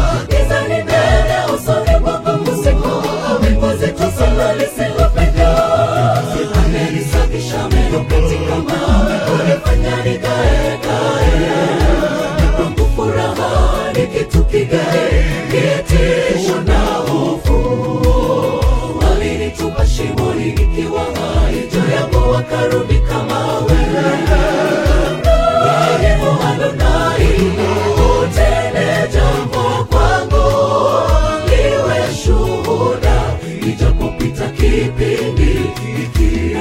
giza ni nene usoni mwangu usiku wingu zito sana lisilopenya amenisafisha meno katika mawe kunifanya nikae kae kwangu furaha ni kitu kigae kitisho na hofu walinitupa shimoni nikiwa hai juu yangu wakarudi kama wewe Yehova Adonai, utende jambo kwangu, liwe shuhuda, nijapopita kipindi hiki.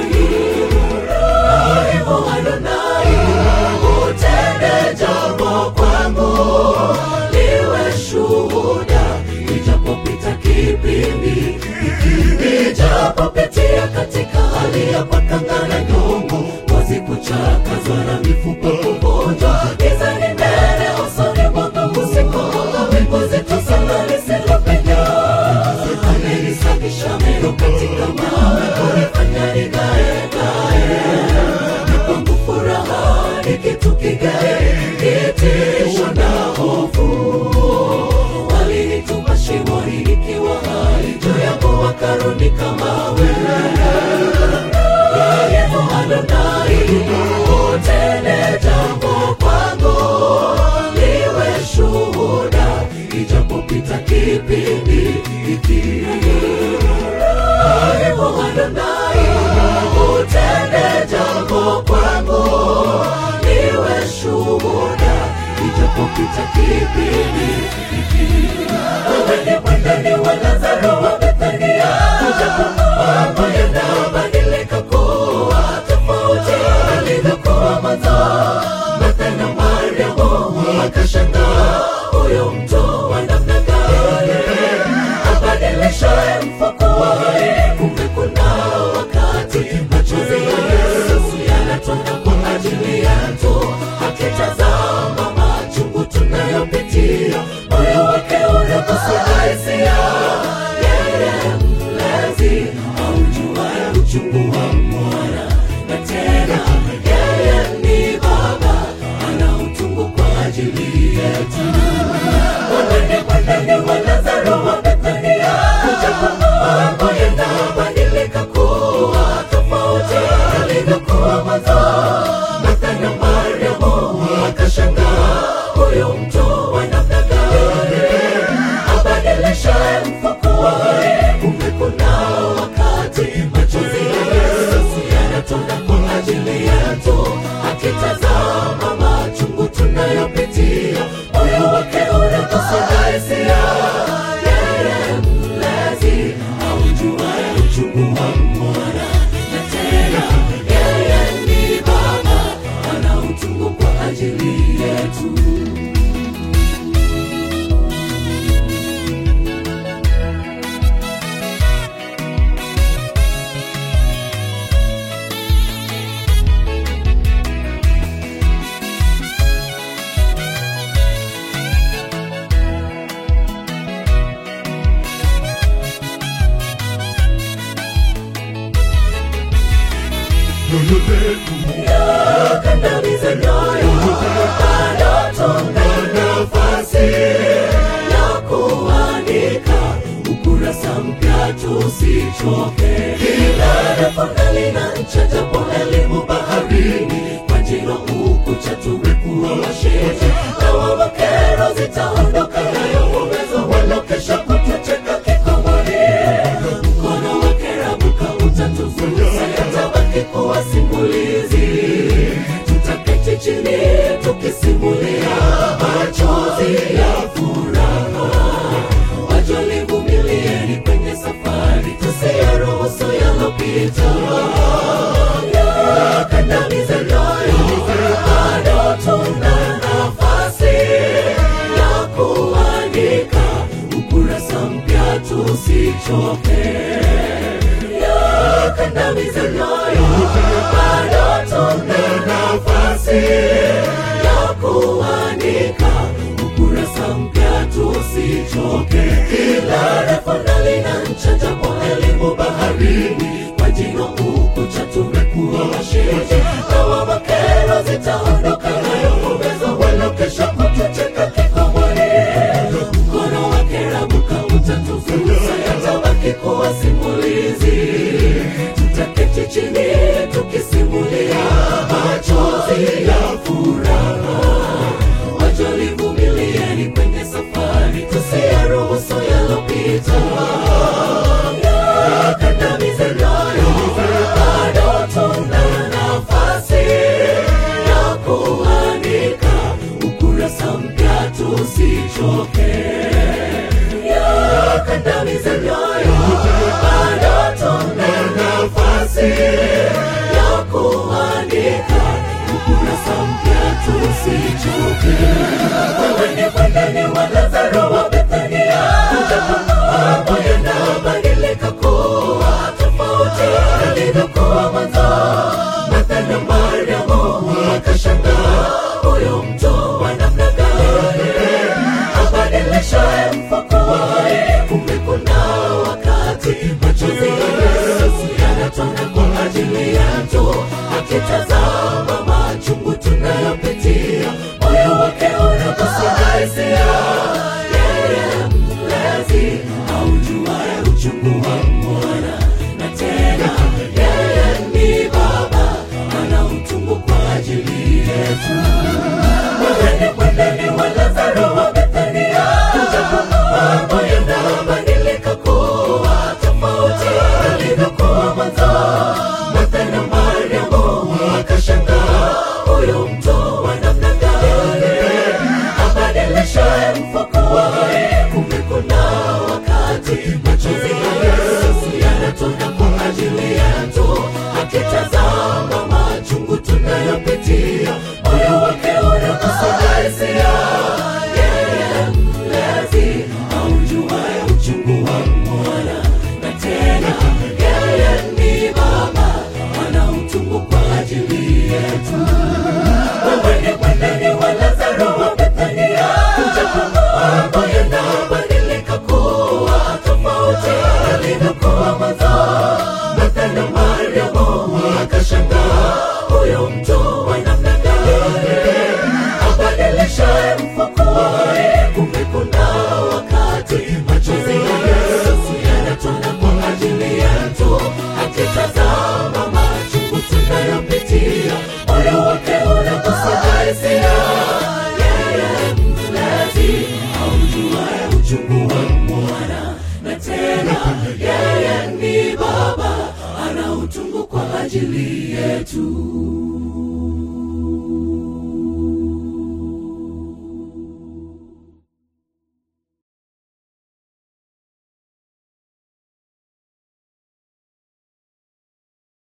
Yehova Adonai, utende jambo kwangu, liwe shuhuda, nijapopita kipindi hiki. Nijapopitia katika hali ya pakanga na nyongo, ngozi kuchakazwa na mifupa kuvunjwa, giza ni nene usoni mwangu usiku, wingu zito sana lisilopenya. Amenisafisha meno katika mawe, kunifanya ning'ae ng'ae. Na kwangu furaha ni kitu kigae, kitisho na hofu walinitupa shimoni nikiwa hai juu yangu wakarudi kama wewe Yehova Adonai, utende jambo kwangu, liwe shuhuda, ijapopita kipindi hiki. Yehova Adonai, utende jambo kwangu, liwe shuhuda, ijapopita kipindi hiki. Wewe ni mwendani wa Lazaro wa Bethania, mambo yanabadilika kuwa tofauti alivyokuwa mwanzo. Martha na Mariamu wakashangaa, huyu mtu wa namna gani abadilishaye mfuko wa hai? Kumbe kuna wakati machozi ya Yesu yanatoka kwa ajili yetu, akitazama machungu tunayopitia, moyo wake unagusa hisia. Yeye mlezi aujuaye uchungu wa mwana, na tena yeye ni Baba ana utungu kwa ajili yetu. Mwendeni, mwendeni wa Lazaro wa Bethania, mambo yanabadilika kuwa tofauti alivyokuwa mwanzo. Martha na Mariamu wakashangaa, huyu mtu wa namna gani abadilishaye mfuko wa hai? Kumbe kuna wakati machozi ya Yesu yanatoka kwa ajili yetu, akitazama machungu tunayopitia, moyo wake unagusa hisia. Yeye mlezi aujuaye uchungu wa mwana, na tena yeye ni Baba ana utungu kwa ajili yetu. Nyoyo zetu Kandamiza nyoyo, bado tuna nafasi ya kuandika ukurasa mpya, tusichoke. Kila refu lina ncha, japo elimu baharini, kwa jino ukucha tumekuwa washindi, na wawakero zitaondoka, nayo uwezo walokesha kutucheka kikomoni. Mkono wake rabuka utatufunza, yatabaki kuwa simulizi tutaketi chini tukisimulia machozi ya furaha. Wajolivumilieni kwenye safari, tusiyaruhusu yalopita yakandamize nyoyo, bado tuna nafasi ya kuandika ukurasa mpya, tusichoke yakandamize nyoyo, bado tuna nafasi ya kuandika ukurasa mpya, tusichoke. Kila refu lina ncha, japo elimu baharini, kwa jino ukucha tumekuwa washindi, na wawakero zitaondoka, nayo uwezo walokesha kutucheka kikomoni. Mkono usiyaruhusu yalopita yakandamize nayo bado tuna nafasi ya kuandika ukurasa mpya tusichoke yakandamize nayo bado tuna nafasi ya kuandika ukurasa mpya tusichoke wewe ni mwendani wa lazaro wa bethania mambo yanabadilika kuwa tofauti alivyokuwa mwanzo martha na mariamu wakashangaa huyo mto wa namna gani abadilishaye mfukuwae kumbe kuna wakati machozi ya yesu yanatona kwa ajili yetu akitazama machungu tunayopitia moyo wake unakosa hisia yeye mlezi aujuae uchungu wa mwana na tena yeye ni baba ana utungu kwa ajili yetu wewe ni mwendani wa lazaro wa bethania mambo yanabadilika kuwa tofauti alivyokuwa mwanzo martha na mariamu wakashangaa huyo mto wa namna gani abadilishaye mfukuwae kumbe kuna wakati machozi ya yesu yanatona kwa ajili yetu akitazama machungu tunayopitia moyo wake unakosa hisia yeye mlezi aujuae uchungu wa mwana na tena yeye ni baba ana utungu kwa ajili yetu wewe ni mwendani wa lazaro wa bethania mambo yanabadilika kuwa tofauti alivyokuwa mwanzo martha na mariamu wakashangaa huyo mto wa namna gani abadilishaye mfukuwae kumbe kuna wakati machozi ya yesu yanatona kwa ajili yetu akitazama machungu tunayopitia moyo wake unakosa hisia yeye mlezi aujuae uchungu wa mwana na tena yeye ni baba ana utungu kwa ajili yetu